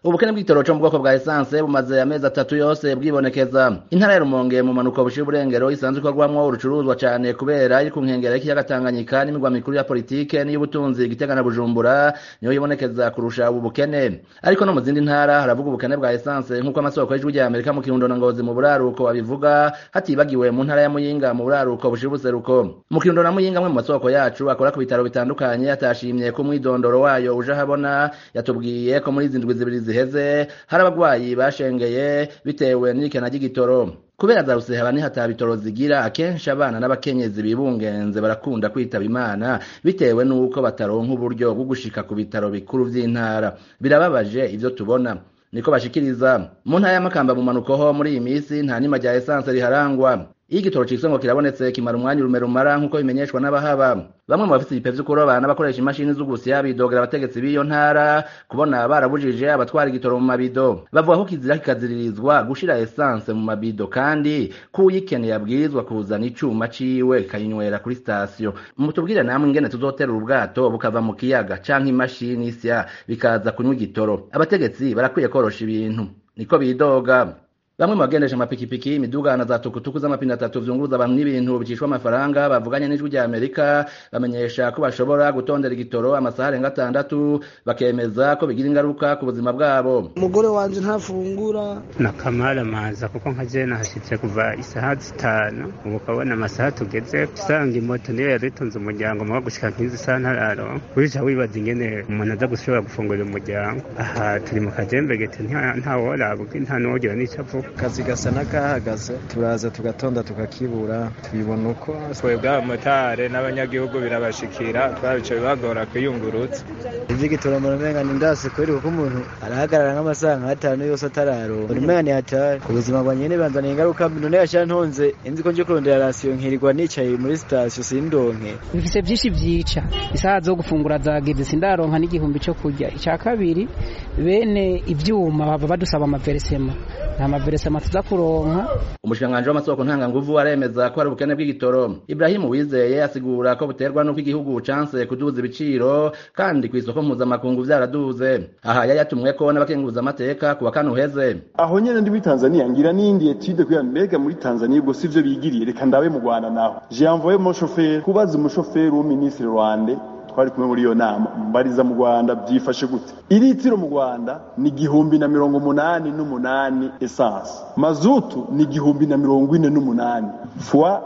ubukene bw'igitoro co mu bwoko bwa esanse bumaze amezi atatu yose bwibonekeza intara ya rumonge mu manuko bushira uburengero isanzwe ikorwamwo urucuruzwa cane kubera iri ku nkengera y'ikiyaga tanganyika n'imigwa mikuru ya politike n'iy'ubutunzi gitega na bujumbura niyo yibonekeza kurusha ubu bukene ariko no mu zindi ntara haravuga ubukene bwa esanse nk'uko amasoko y'ijwi rya amerika mu kirundo na ngozi mu buraruko abivuga hatibagiwe mu ntara ya muyinga mu buraruko bushira ubuseruko mu kirundo na muyinga amwe mu masoko yacu akora ku bitaro bitandukanye atashimye ko umwidondoro wayo uje ahabona yatubwiye ko muri izi ndwi zibiri ziheze hari abagwayi bashengeye bitewe n'irikena ry'igitoro kubera za rusehaba nihata bitoro zigira akenshi abana n'abakenyezi bibungenze barakunda kwitaba imana bitewe n'uko bataronka uburyo bwo gushika ku bitaro bikuru vy'intara birababaje ivyo tubona niko bashikiriza mu ntara y'amakamba mu manuko ho muri iyi misi nta nima rya esanse riharangwa iyo igitoro citse ngo kirabonetse kimara umwanya urume rumara nk'uko bimenyeshwa n'abahaba bamwe mu bafite ibipe vyo kuroba n'abakoresha imashini z'ugusya bidogera abategetsi b'iyo ntara kubona barabujije abatwara igitoro mu mabido bavuga ko kizira kikaziririzwa gushira esanse mu mabido kandi ko uyikeneye abwirizwa kuzana icuma ciwe kayinywera kuri sitasiyo mutubwire namwe ingene tuzoterura ubwato bukava mu kiyaga canke imashini isya bikaza kunywa igitoro abategetsi barakwiye korosha ibintu niko bidoga bamwe mu bagendesha amapikipiki imidugana za tukutuku z'amapine atatu vyunguruza abantu n'ibintu bicishwa amafaranga bavuganye n'ijwi rya amerika bamenyesha ko bashobora gutondera igitoro amasaha arenga atandatu bakemeza ko bigira ingaruka ku buzima bwabo umugore wanje ntafungura nakamara maza kuko nka je nahashitse kuva isaha zitanu ubu ukabona amasaha tugeze usanga imoto niyo yaritunze umuryango muga gushika nk'izi saha ntararo wica wibaza ingene umuntu aza gushobora gufungurira umuryango aha turi mu kajembegete ntaworabwa nta n'uwogira n'ico avuga akazi gasa n'akahagaze turaza tugatonda tukakibura tubibona uko twebwe abamotari n'abanyagihugu birabashikira twabica bibagora kwiyungurutsa ivy'igitoro mu rumenga ni ndase kweri kuko umuntu arahagarara nk'amasaha nk'atanu yose atararonka urumenga ni hatari ku buzima bwa nyene banzaniye ingaruka mbi none yashira ntonze inzi ko nje kurondera rasiyo nkirirwa nicaye muri sitasiyo sindonke bifise vyinshi vyica isaha zo gufungura zageze sindaronka n'igihumbi co kurya ica kabiri bene ivyuma baba badusaba amaveresema nta maveresema tuza kuronka umushikiranganji w'amasoko ntanganguvu aremeza ko hari ubukene bw'igitoro ibrahimu wizeye asigura ko buterwa n'uko igihugu canse kuduza ibiciro kandi ku isoko mpuzamakungu vyaraduze aha yari yatumweko n'abakenguza amateka ku wa kane uheze aho nyene ndi muri tanzania ngira n'indi etude kugira mbega muri tanzania ubwo sivyo bigiriye reka ndabe mu rwanda naho j'ai envoyé mon chauffeur kubaza umushoferi w'uministre rwande twari kumwe muri iyo nama mbariza mu rwanda byifashe gute iritiro mu rwanda ni igihumbi na mirongo umunani n'umunani esanse mazutu ni igihumbi na mirongo ine n'umunani fois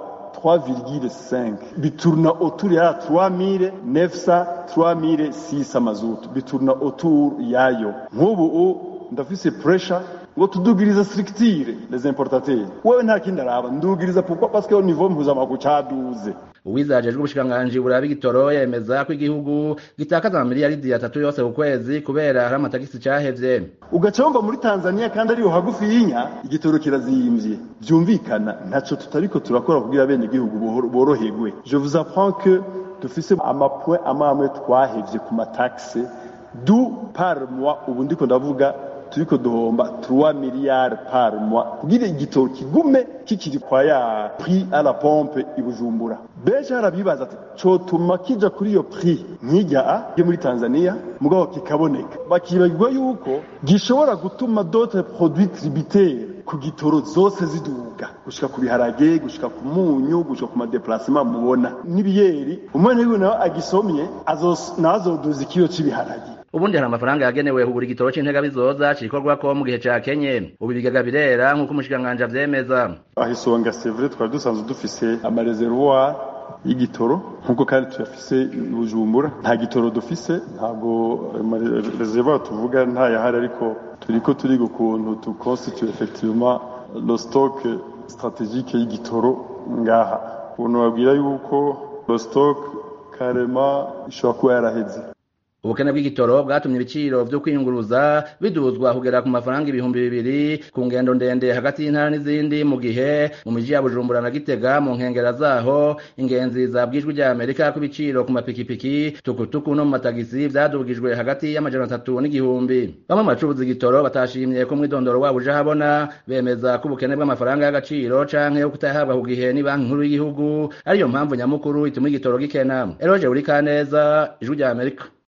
3,5 biturna autour ya 3900 3600 mazutu biturna autour yayo nk'ubu ndafise pressure ngo tudugiriza structure les importateurs wewe nta kindi araba ndugiriza pourquoi parce que au niveau mpuzamakungu caduze uwizajejwe ubushikiranganji buraba igitoro yemeza ko igihugu gitakaza amamiliyaridi atatu yose ku kwezi kubera hari amatagisi cahevye ugaca wumva muri tanzania kandi ariyo hagufi y'inya igitoro kirazimvye vyumvikana ntaco tutariko turakora kugira bene igihugu boroherwe je vous apprends que dufise amapoint amwe amwe twahevye ku mataxe du par mois ubu ndiko ndavuga turiko duhomba 3 miliyari par mois kugira igitoro kigume kikiri kwa ya prix à la pompe i Bujumbura benshi harabibaza ati cotuma kija kuri iyo prix nk'ijya yo muri Tanzania mugabo kikaboneka bakibagirwa yuko gishobora gutuma d'autres produits tributaires ku gitoro zose ziduga gushika ku biharage gushika ku munyu gushika ku madeplasement mubona n'ibiyeri umwana wiwe nawe agisomye nazoduza ikiro c'ibiharage ubundi hari amafaranga yagenewe kugura igitoro c'intega bizoza cikorwako mu gihe ca kenye ubu ibigaga birera nk'uko umushikiranganji avyemeza aho isonga c'est vrai twari dusanzwe dufise amareservoir y'igitoro nk'uko kandi tuyafise bujumbura nta gitoro dufise ntabwo reservoir tuvuga ntayahari ariko turiko turiga ukuntu tuconstitue effectivement le stock stratégique y'igitoro ngaha ukuntu babwira yuko le stock karema ishobora kuba yaraheze ubukene bw'igitoro bwatumye ibiciro vyo kwiyunguruza biduzwa kugera ku mafaranga ibihumbi bibiri ku ngendo ndende hagati y'intara n'izindi mu gihe mu miji ya bujumbura na gitega mu nkengera zaho ingenzi zabwijwe rya amerika ko ibiciro ku mapikipiki tukutuku no mu matagisi vyadugijwe hagati y'amajana atatu n'igihumbi bamwe mu bacuruza igitoro batashimye ko mwidondoro wabo uje habona bemeza ko ubukene bw'amafaranga y'agaciro canke yo kutayahabwa ku gihe ni banki nkuru y'igihugu ariyo mpamvu nyamukuru ituma igitoro gikena eroje uri kaneza ijwi rya amerika